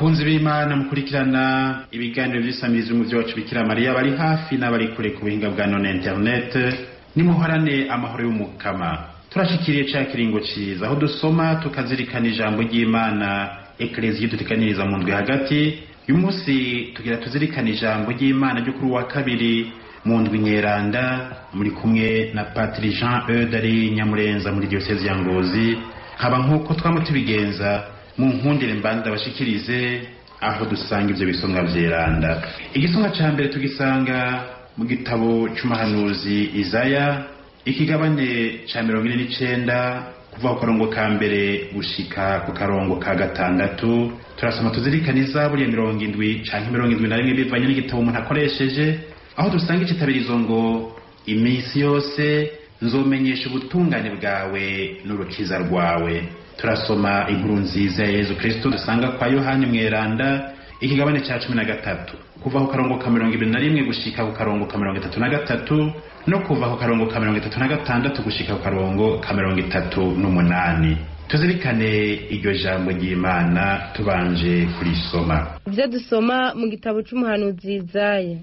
bakunzi b'imana mukurikirana ibiganiro by'isamirizi mu byacu bikira mariya bari hafi n'abari kure ku buhinga bwa none internet nimuhorane amahoro y'umukama turashikiriye ca kiringo ciza aho dusoma tukazirikana ijambo ry'imana eklezia duteganiriza mu ndwi hagati uyu munsi tugira tuzirikana ijambo ry'imana ryo kuri wa kabiri mu ndwi nyeranda muri kumwe na patiri jean eude ari nyamurenza muri diyosezi ya ngozi haba nk'uko twama tubigenza mu nkundire mbanza bashikirize aho dusanga ivyo bisomwa vyeranda igisomwa ca mbere tugisanga mu gitabo c'umuhanuzi izaya ikigabane ca mirongo ine n'icenda kuva ku karongo ka mbere gushika ku karongo ka gatandatu turasoma tuzirikana izaburi ya mirongo indwi canke mirongo indwi na rimwe bivanye n'igitabo umuntu akoresheje aho dusanga icitabirizo ngo iminsi yose nzomenyesha ubutungane bwawe n'urukiza rwawe turasoma inkuru nziza ya yezu kristo dusanga kwa yohani mweranda ikigabane ca cumi na gatatu kuva ku karongo ka mirongo ibiri na rimwe gushika ku karongo ka mirongo itatu na gatatu no kuva ku karongo ka mirongo itatu na gatandatu gushika ku karongo ka mirongo itatu n'umunani tuzirikane iryo jambo ry'imana tubanje kurisoma ibyo dusoma mu gitabo c'umuhanuzi Izaya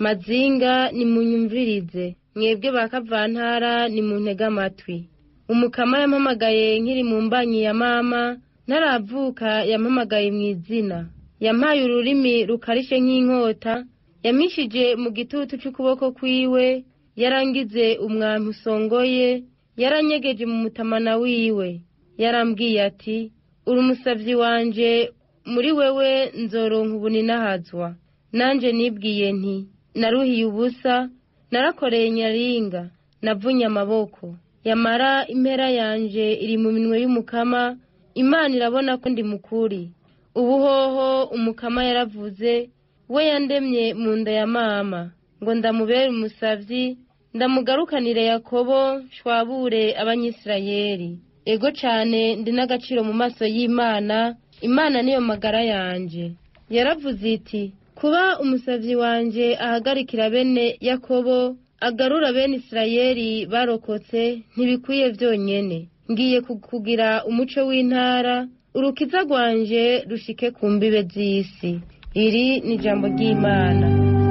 mazinga nimunyumvirize mwebwe ba kavantara nimuntege amatwi umukama yampamagaye nkiri mu mbanyi ya mama ntaravuka yampamagaye mu izina yampaye ururimi rukarishe nk'inkota yamishije mu gitutu c'ukuboko kwiwe yarangize umwampi usongoye yaranyegeje mu mutamana wiwe yarambwiye ati uri umusavyi wanje muri wewe nzoronka ubuninahazwa nanje nibwiye nti naruhiye ubusa narakoreye nyaringa navunye amaboko yamara impera yanje iri mu minwe y'umukama imana irabona ko ndi mukuri ubuhoho umukama yaravuze we yandemye mu nda ya mama ngo ndamubere umusavyi ndamugarukanire yakobo shwabure abanyisirayeli ego cane ndi n'agaciro mu maso y'imana imana niyo magara yanje yaravuze iti kuba umusavyi wanje ahagarikira bene yakobo agarura bene isirayeli barokotse ntibikwiye vyonyene ngiye kugira umuco w'intara urukiza rwanje rushike ku mbibe z'isi iri ni ijambo ry'imana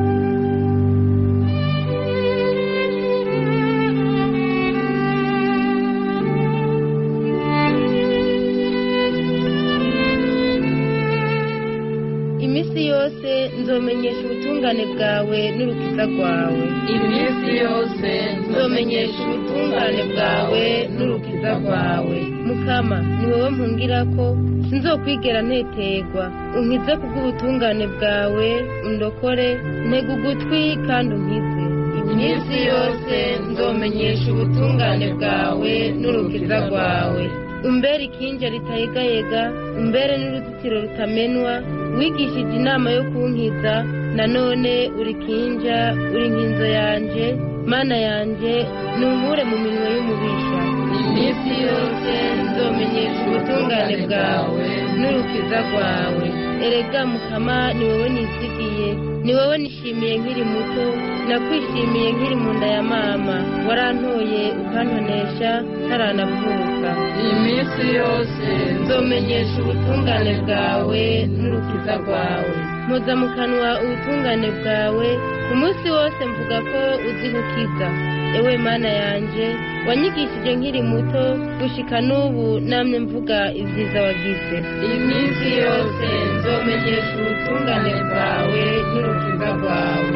iminsi yose nzomenyesha ubutungane bwawe n'urukiza rwawe iminsi yose nzomenyesha ubutungane bwawe n'urukiza rwawe mukama ni wowe mpungira ko sinzokwigera nteterwa unkize kubw'ubutungane bwawe undokore ntega ugutwi kandi unkize iminsi yose nzomenyesha ubutungane bwawe n'urukiza rwawe umbere ikinja ritayegayega umbere n'uruzitiro rutamenwa wigishije inama yo kunkiza nanone uri kinja uri nkinzo yanje mana yanje nunkure mu minwe y'umubisha iminsi yose nzomenyesha ubutungane bwawe n'urukiza rwawe erega mukama ni wowe nizigiye ni wowe nishimiye nkiri muto nakwishimiye nkiri mu nda ya mama warantoye ukantonesha ntaranavuka iminsi yose nzomenyesha ubutungane bwawe n'urukiza rwawe mpoza mu kanwa ubutungane bwawe ku munsi wose mvuga ko uzi gukiza ewe mana yanje wanyigishije nkiri muto gushika n'ubu namye mvuga ibyiza wagize iminsi yose nzomenyesha ubutungane bwawe n'urukiza rwawe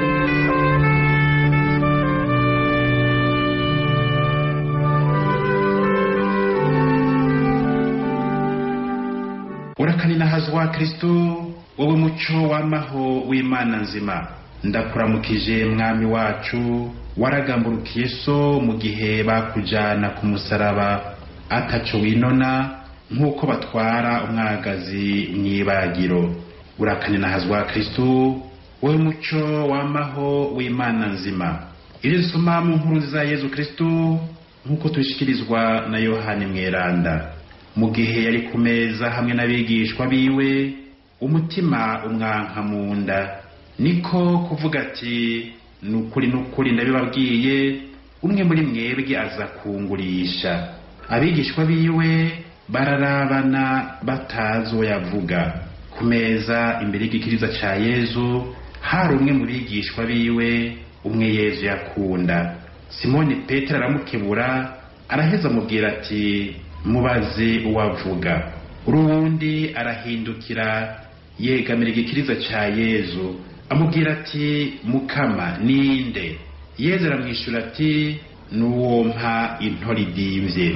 urakanina kristo wowe muco w'amaho w'imana nzima ndakuramukije mwami wacu waragamburukiye so mu gihe bakujana ku musaraba ataco winona nk'uko batwara umwagazi mw'ibagiro urakanina kristo wowe muco w'amaho w'imana nzima ibyo dusoma mu nkuru za yezu kristo nk'uko tubishikirizwa na yohani mweranda mu gihe yari ku meza hamwe n'abigishwa biwe umutima umwanka mu nda niko kuvuga ati ni ukuri ni ukuri ndabibabwiye umwe muri mwebwe aza kungurisha abigishwa biwe bararabana batazi uwo yavuga ku meza imbere y'igikiriza ca yezu hari umwe mu bigishwa biwe umwe yezu yakunda simoni petero aramukebura araheza amubwira ati mubaze uwavuga uruwundi arahindukira yegamira igikiriza ca yezu amubwira ati mukama ninde yezu aramwishyura ati n'uwo mpa intori idimvye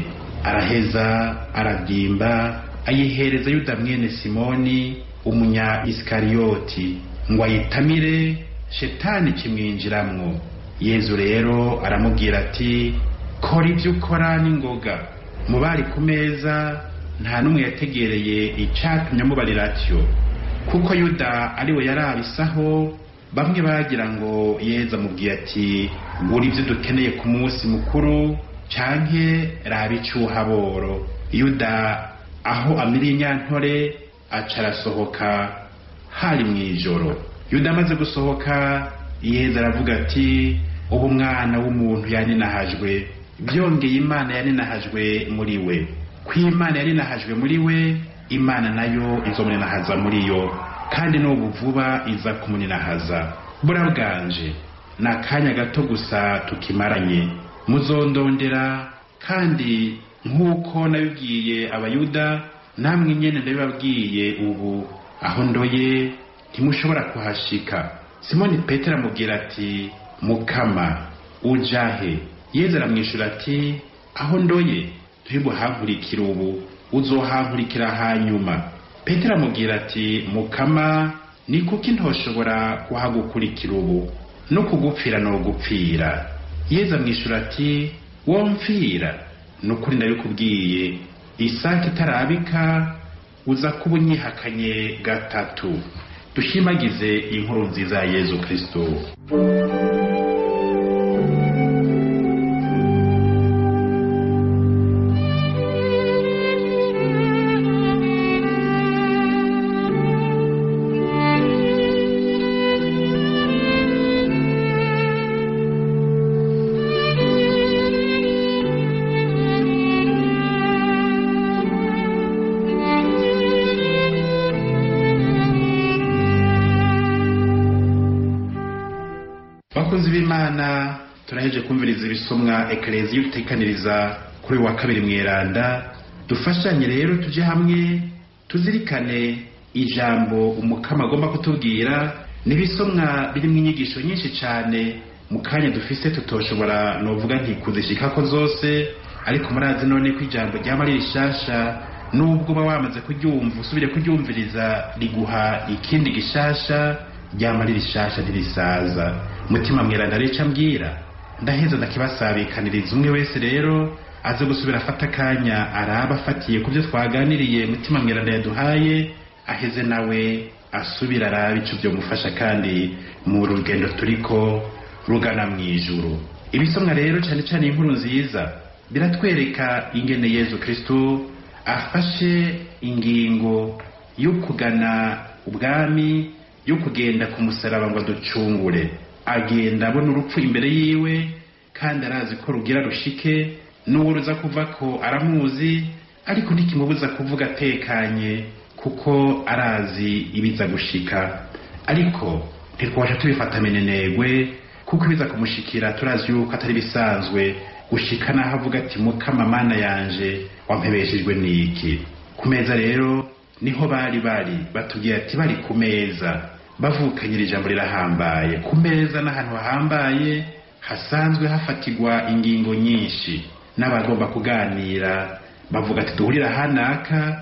araheza aradimba ayihereza yuda mwene simoni umunya isikariyoti ngo ayitamire shetani kimwinjiramwo yezu rero aramubwira ati kora ibyo ukora n'ingoga mu bari ku meza nta n'umwe yategereye icatumye amubarira atyo kuko yuda ariwe yarabisaho bamwe bagira ngo yeza amubwiye ati gura ibyo dukeneye ku munsi mukuru canke raba icuhaboro yuda aho amiriye inyantore aca arasohoka hari mu ijoro yuda amaze gusohoka yeza aravuga ati ubu mwana w'umuntu yaninahajwe byongeye imana yaninahajwe muri we ko imana yaninahajwe muri we imana nayo izomuninahaza muri yo kandi n'ubu vuba iza kumuninahaza burabwanje ni akanya gato gusa tukimaranye muzondondera kandi nk'uko nabibwiye abayuda namwe nyene ndabibabwiye ubu aho ndoye ntimushobora kuhashika simoni petero amubwira ati mukama ujahe yezu aramwishyura ati aho ndoye ntibuhankurikira ubu uzohankurikira hanyuma petero amubwira ati mukama ni kuki ntoshobora kuhagukurikira ubu no kugupfira no gupfira yezu amwishyura ati womfira ni ukuri ndabikubwiye isake itarabika uza kuba unyihakanye gatatu dushimagize inkuru nziza ya yezu kristo bakozi b'imana turaheje kumviriza ibisomwa ekereziyo dutekaniriza kuri uyu wa kabiri mweranda dufashanye rero tujye hamwe tuzirikane ijambo umukama agomba kutubwira n'ibisomwa birimo inyigisho nyinshi cyane mu kanya dufise tutoshobora novuga nti kuzishikako zose ariko murazi none ko ijambo ryaba ari rishasha nubwo uba wamaze kuryumva usubire kuryumviriza riguha ikindi gishasha ryama ari rishasha ntirisaza mutima mweranda rica mbwira ndaheza ndakibasabikaniriza umwe wese rero aze gusubira afata akanya araba afatiye ku byo twaganiriye mutima mweranda yaduhaye aheze nawe asubira arabe ico byomufasha kandi mu rugendo turiko rugana mu ijuru ibisomwa rero cyane cyane inkuru nziza biratwereka ingene yezu kristo afashe ingingo yo kugana ubwami yo kugenda ku musaraba ngo aducungure agenda abona urupfu imbere yiwe kandi arazi ko rugira rushike n'uwo ruza kuva ko aramuzi ariko ntikimubuza kuvuga atekanye kuko arazi ibiza gushika ariko ntitwabasha tubifata menenegwe kuko ibiza kumushikira turazi yuko atari bisanzwe gushika naho avuga ati mukama mana yanje wampebeshejwe n'iki ku meza rero niho bari bari batubwira ati bari ku meza bavukanyira ijambo rirahambaye ku meza n'ahantu hahambaye hasanzwe hafatirwa ingingo nyinshi n'abagomba kuganira bavuga ati duhurira hanaka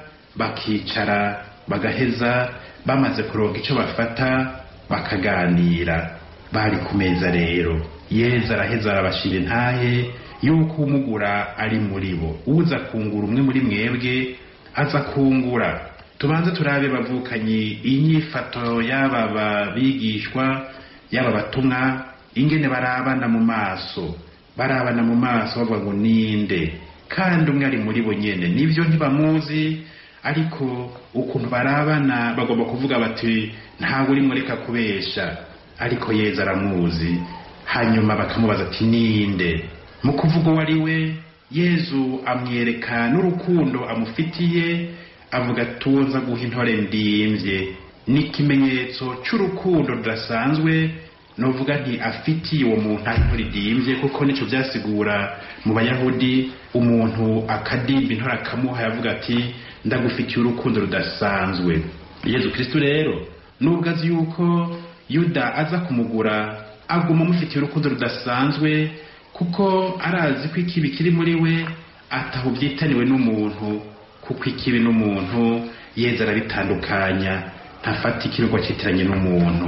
bakicara bagaheza bamaze kuronka icyo bafata bakaganira bari ku meza rero yeza araheza arabashira intahe yuko umugura ari muri bo uza kungura umwe muri mwebwe aza kungura tubanze turabe bavukanyi inyifato y'aba babigishwa y'aba batumwa ingene barabana mu maso barabana mu maso bavuga ngo ninde kandi umwe ari muri bo nyene nibyo ntibamuzi ariko ukuntu barabana bagomba kuvuga bati ntabwo urimo reka kubesha ariko yeza aramuzi hanyuma bakamubaza ati ninde mu kuvuga uwo ari we yezu amwereka n'urukundo amufitiye avuga ati uwo nza guha intore ndimvye ni ikimenyetso c'urukundo rudasanzwe novuga nti afitiye uwo muntu aho intore idimvye kuko nico vyasigura mu bayahudi umuntu akadimba intore akamuha yavuga ati ndagufitiye urukundo rudasanzwe yezu kristu rero nubwo azi yuko yuda aza kumugura aguma amufitiye urukundo rudasanzwe kuko arazi ko ikibi kiri muri we ataho byitaniwe n'umuntu kuko ikibi n'umuntu yeza arabitandukanya ntafata ikirwa cyitiranye n'umuntu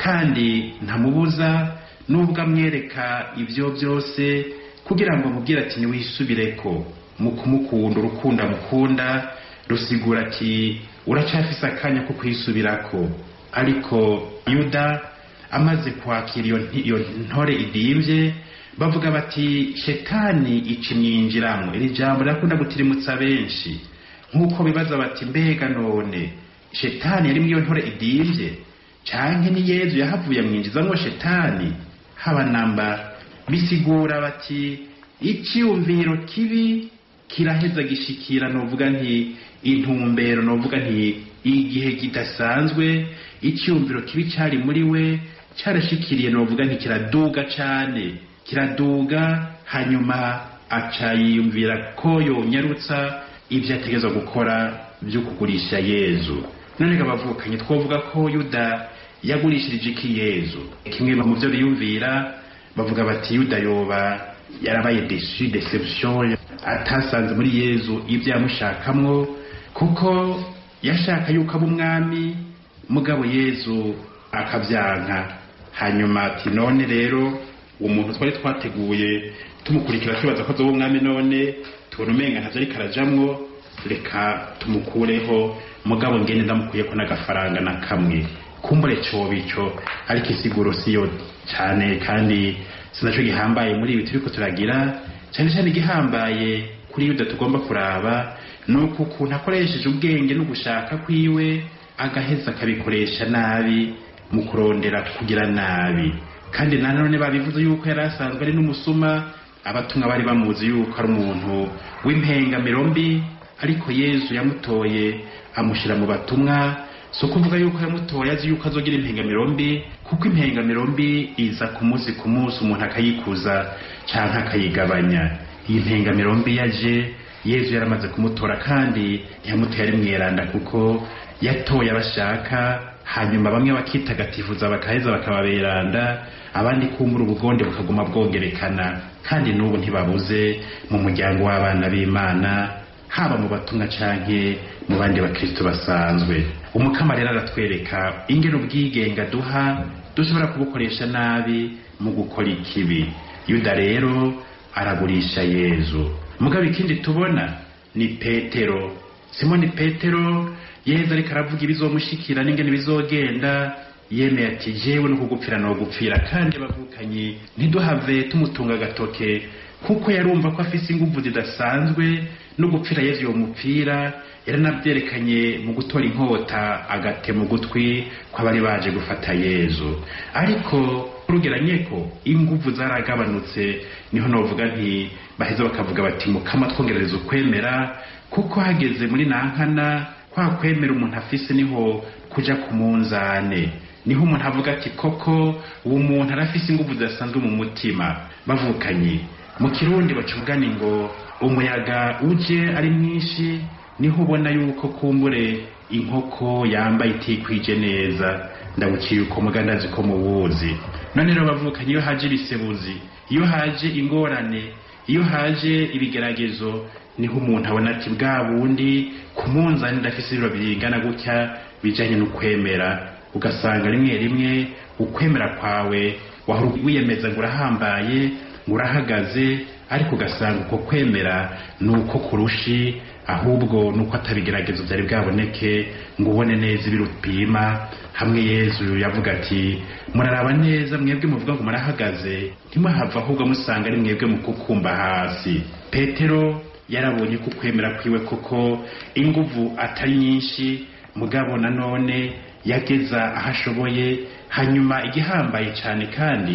kandi ntamubuza nubwo amwereka ibyo byose kugira ngo amubwire ati ntiwisubireko mu kumukunda urukundo amukunda rusigura ati uracyafise akanya ko kwisubirako ariko yuda amaze kwakira iyo ntore idimvye bavuga bati shetani icimyinjiramo iri jambo rirakunda gutirimutsa benshi nk'uko bibaza bati mbega none shetani yari iyo ntore idimvye canke ni yezu yahavuye amwinjizamwo shetani haba namba bisigura bati icyumviro kibi kiraheza gishikira novuga nti intumbero novuga nti igihe kidasanzwe icyumviro kibi cyari muri we cyarashikiriye novuga nti kiraduga cane kiraduga hanyuma aca yiyumvira ko yonyarutsa ibyo ategerezwa gukora byo kugurisha yezu none abavukanye twavuga ko yuda yagurishirije iki yezu kimwe mu byo biyumvira bavuga bati yuda yoba yarabaye desu deception atasanze muri yezu ibyo yamushakamwo kuko yashaka yuko aba umwami mugabo yezu akabyanka hanyuma ati none rero umuntu twari twateguye tumukurikira tubaza ko azoba umwami none tubona umenga ntavyo ariko arajamwo reka tumukureho mugabo ngende ndamukuyeko n'agafaranga na kamwe kumbure coba ico ariko isiguro siyo cane kandi sinaco gihambaye muri ibi turiko turagira cane cane igihambaye kuri yuda tugomba kuraba nuko ukuntu akoresheje ubwenge no gushaka kwiwe agaheza akabikoresha nabi mu kurondera kugira nabi kandi nanone babivuze yuko yari asanzwe ari n'umusuma abatumwa bari bamuzi yuko ari umuntu w'impengamiro mbi ariko yezu yamutoye amushyira mu batumwa si ukuvuga yuko yamutoye azi yuko azogira impengamiro mbi kuko impengamiro mbi iza ku munsi ku munsi umuntu akayikuza cyangwa akayigabanya iyi mpengamiro mbi yaje yezu yaramaze kumutora kandi ntiyamutoye ari mweranda kuko yatoye abashaka hanyuma bamwe bakitagatifuza bakaheza bakababeranda abandi kumbura ubugonde bukaguma bwongerekana kandi n'ubu ntibabuze mu muryango w'abana b'imana haba mu batumwa canke mu bandi bakristo basanzwe umukama rero aratwereka ingene ubwigenga duha dushobora kubukoresha nabi mu gukora ikibi yuda rero aragurisha yezu mugabo ikindi tubona ni petero simoni petero yezu ariko aravuga ibizomushikira n'ingene bizogenda yemeye ati jewe no kugupfira no gupfira kandi bavukanye ntiduhave tumutunga agatoke kuko yarumva ko afise inguvu zidasanzwe no gupfira yezu uwo mupfira yaranabyerekanye mu gutora inkota agate mu gutwi kw'abari baje gufata yezu ariko urugeranye ko inguvu zaragabanutse niho novuga nti baheza bakavuga bati mukama twongerereza ukwemera kuko hageze muri nankana kwa kwemera umuntu afise niho kuja ku munzane niho umuntu avuga ati koko uwo muntu arafise inguvu zidasanzwe mu mutima bavukanye mu kirundi baca umugani ngo umuyaga uje ari mwinshi niho ubona yuko kumbure inkoko yambaye itikwije neza ndabukiye uko mugandazi ko muwuzi none rero bavukanye iyo haje ibisebuzi iyo haje ingorane iyo haje ibigeragezo niho umuntu abona ati bwa bundi ku munzani ndafise ibiro bingana gutya bijanye n'ukwemera ugasanga rimwe rimwe ukwemera kwawe wahora wiyemeza ngo urahambaye ngo urahagaze ariko ugasanga uko kwemera ni uko kurushi ahubwo nuko atabigeragezo byari bwaboneke ngo ubone neza ibirupima hamwe yezu yavuga ati muraraba neza mwebwe muvuga ngo murahagaze ntimuhava ahubwo musanga ari mwebwe mu kukumba hasi petero yarabonye ko kwemera kwiwe koko inguvu atari nyinshi mugabo nanone yageza aho ashoboye hanyuma igihambaye cyane kandi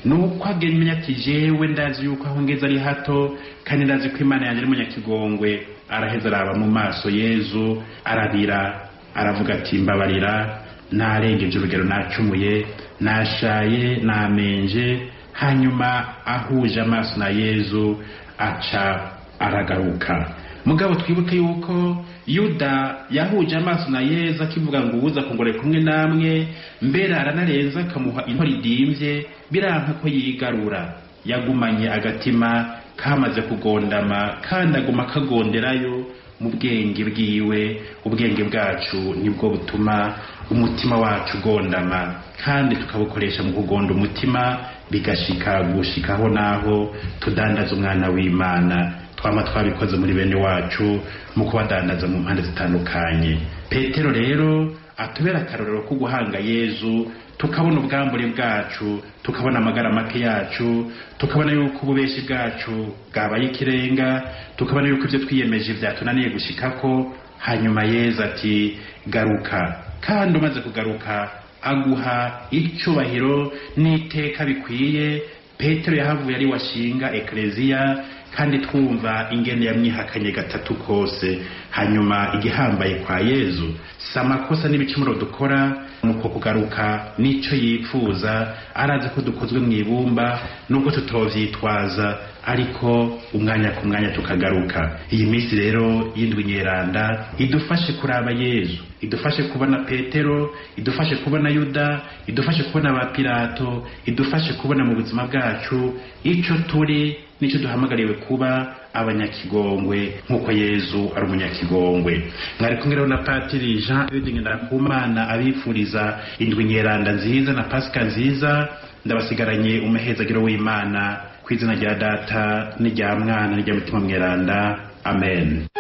nuko agemenya ati jewe ndazi yuko aho ngeze ari hato kandi ndazi ko imana yanjye ari munyakigongwe araheza araba mu maso yezu ararira aravuga ati mbabarira narengeje urugero nacumuye nashaye namenje hanyuma ahuje amaso na yezu aca aragaruka mugabo twibuke yuko yuda yahuje amaso na yezu akivuga ngo uwuza kungore kumwe namwe mbere aranarenza akamuha intore idimvye biranka ko yigarura yagumanye agatima kamaze kugondama kandi aguma kagonderayo mu bwenge bwiwe ubwenge bwacu nibwo butuma umutima wacu ugondama kandi tukabukoresha mu kugonda umutima bigashika gushikaho naho tudandaza umwana w'imana twama twabikoze muri bene wacu mu kubadandaza mu mpande zitandukanye petero rero atubera akarorero ko guhanga yezu tukabona ubwambure bwacu tukabona amagara make yacu tukabona yuko ububeshi bwacu bwabaye ikirenga tukabona yuko ibyo twiyemeje byatunaniye gushikako hanyuma yeza ati garuka kandi umaze kugaruka aguha icyubahiro n'iteka bikwiye petero yahavuye ari washinga ekereziya kandi twumva ingene yamwihakanye gatatu kose hanyuma igihambaye kwa yezu si amakosa n'ibicumuro dukora nuko kugaruka n'icyo yipfuza arazi ko dukozwe mu ibumba nubwo tutovyitwaza ariko umwanya ku mwanya tukagaruka iyi minsi rero y'indwi nyeranda idufashe kuraba yezu idufashe kubona petero idufashe kubona yuda idufashe kubona ba pilato idufashe kubona mu buzima bwacu ico turi nicyo duhamagariwe kuba abanyakigongwe nk'uko yezu ari umunyakigongwe mwari kumwe rero na patiri jean eding ndakumana abifuriza indwi nyeranda nziza na pasika nziza ndabasigaranye umuhezagiro w'imana ku izina rya data n'irya mwana n'irya mutima mweranda amen